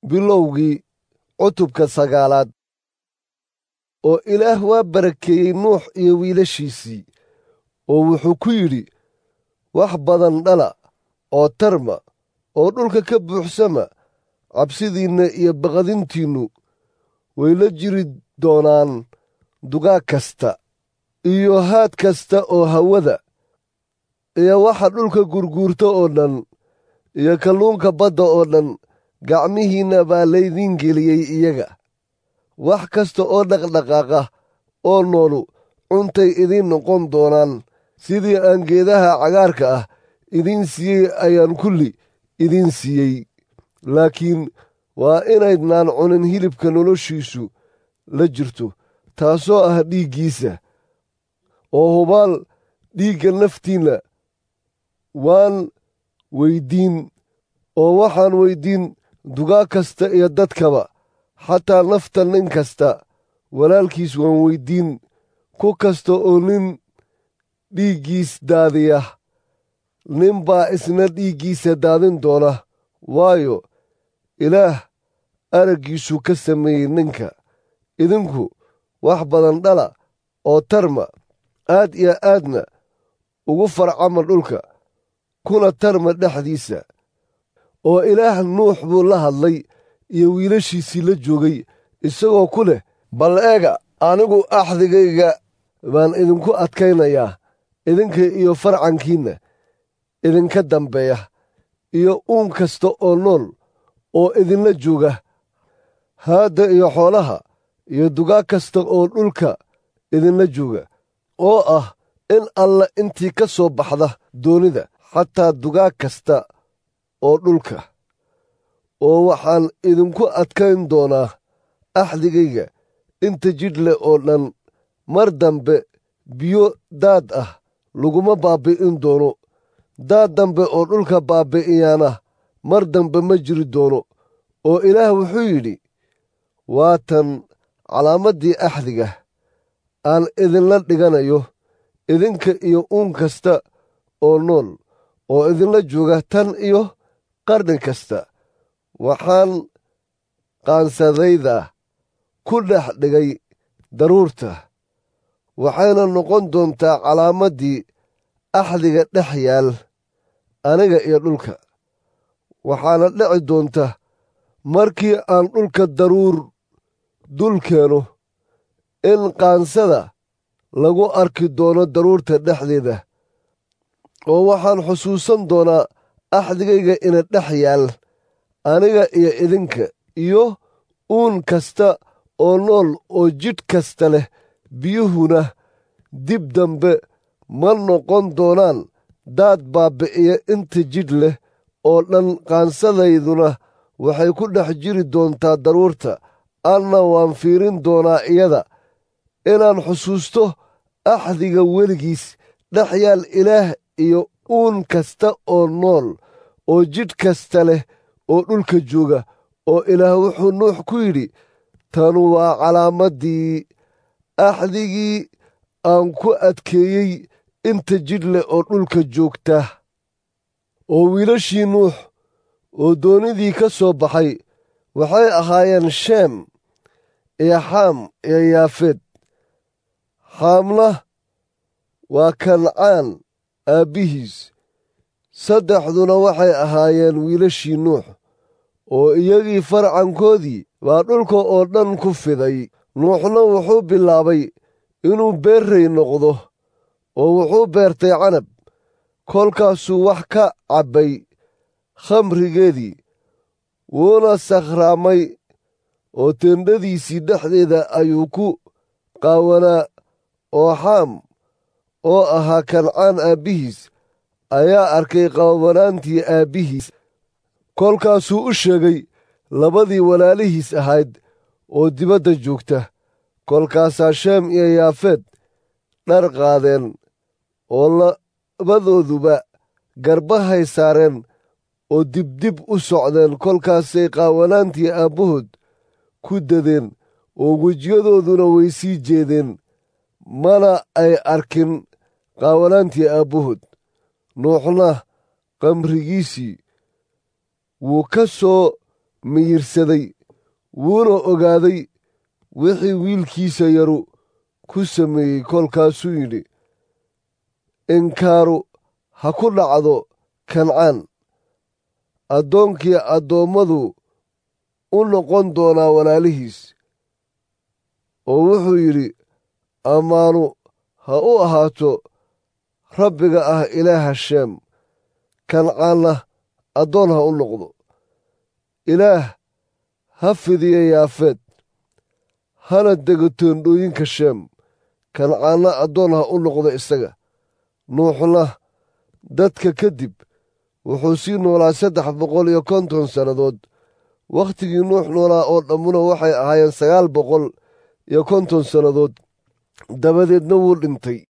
bilowgii cutubka sagaalaad oo ilaah waa barakeeyey nuux iyo wiilashiisii oo wuxuu ku yidhi wax badan dhala oo tarma oo dhulka ka buuxsama cabsidiinna iyo baqadintiinnu way la jiri doonaan dugaag kasta iyo haad kasta oo hawada iyo waxa dhulka gurguurta oo dhan iyo kalluunka badda oo dhan gacmihiinna baa laydiin geliyey iyaga wax kasta oo dhaqdhaqaaqa oo noolu cuntay idiin noqon doonaan sidii aan geedaha cagaarka ah idiin siiyey ayaan kulli idiin siiyey laakiin waa inaydnaan cunin hilibka noloshiisu la jirto taasoo ah dhiiggiisa oo hubaal dhiigga naftiinna waan weyddiin oo waxaan weyddiin dugaag kasta iyo dadkaba xataa nafta nin kasta walaalkiis waan weyddiin ku kasta oo nin dhiiggiis daadiya nin baa isna dhiiggiisa daadin doona waayo ilaah araggiisuu ka sameeyey ninka idinku wax badan dhala oo tarma aad iyo aadna ugu farcama dhulka kuna tarma dhexdiisa oo ilaah nuux buu la hadlay iyo wiilashiisii la joogay isagoo ku leh bal eega anigu axdigayga baan idinku adkaynayaa idinka iyo farcankiinna idinka dambeeya iyo uun kasta oo nool oo idinla jooga haadda iyo xoolaha iyo dugaag kasta oo dhulka idinla jooga oo ah in alla intii ka soo baxda doonida xataa dugaag kasta oo dhulka oo waxaan idinku adkayn doonaa axdigayga inta jidh leh oo dhan mar dambe biyo daad ah laguma baabbi'in doono daad dambe oo dhulka baabbi'iyaana mar dambe ma jiri doono oo ilaah wuxuu yidhi waa tan calaamaddii axdiga aan idinla dhiganayo idinka iyo uun kasta oo nool oo idinla jooga tan iyo qarni kasta waxaan qaansadayda ku dhex dhigay daruurta waxayna noqon doontaa calaamaddii axdiga dhex yaal aniga iyo dhulka waxaana dhici doonta markii aan dhulka daruur dul keeno in qaansada lagu arki doono daruurta dhexdeeda oo waxaan xusuusan doonaa axdigayga ina dhex yaal aniga iyo idinka iyo uun kasta oo nool oo jidh kasta leh biyuhuna dib dambe ma noqon doonaan daad baabbi'iya inta jidh leh oo dhan qaansadayduna waxay ku dhex jiri doontaa daruurta anna waan fiirin doonaa iyada inaan xusuusto axdiga weligiis dhex yaal ilaah iyo uun kasta oo nool oo jidh kasta leh oo dhulka jooga oo ilaah wuxuu nuux ku yidhi tanu waa calaamaddii axdigii aan ku adkeeyey inta jidh leh oo dhulka joogta oo wiilashii nuux oo doonidii ka soo baxay waxay ahaayeen sheem iyo xaam iyo yaafeed xaamna waa kancaan aabbihiis saddexduna waxay ahaayeen wiilashii nuux oo iyagii farcankoodii baa dhulka oo dhan ku fiday nuuxna wuxuu bilaabay inuu beerray noqdo oo wuxuu beertay canab kolkaasuu wax ka cabbay khamrigeedii wuuna sakhraamay oo teendhadiisii dhexdeeda ayuu ku qaawanaa oo xaam oo ahaa kancaan aabbihiis ayaa arkay qaawanaantii aabbihiis kolkaasuu u sheegay labadii walaalihiis ahayd oo dibadda joogta kolkaasaa sheem iyo yaafeed dhar qaadeen oo labadooduba garbahay saareen oo dibdib u socdeen kolkaasay qaawanaantii aabbahood ku dadeen oo wejiyadooduna way sii jeedeen mana ay arkin qaawanaantii aabbahood nuuxna qamrigiisii wuu ka soo miyirsaday wuuna ogaaday wixii wiilkiisa yaru ku sameeyey kolkaasuu yidhi inkaaru ha ku dhacdo kancaan addoonkii addoommadu u noqon doonaa walaalihiis oo wuxuu yidhi ammaanu ha u ahaato rabbiga ah ilaaha sheem kancaanna addoon ha u noqdo ilaah ha fidiya yaafeed hana dego toondhooyinka sheem kancaanna addoon ha u noqdo isaga nuuxna dadka kadib wuxuu sii noolaa saddex boqol iyo konton sannadood wakhtigii nuux noolaa oo dhammuna waxay ahaayeen sagaal boqol iyo konton sannadood dabadeedna wuu dhintay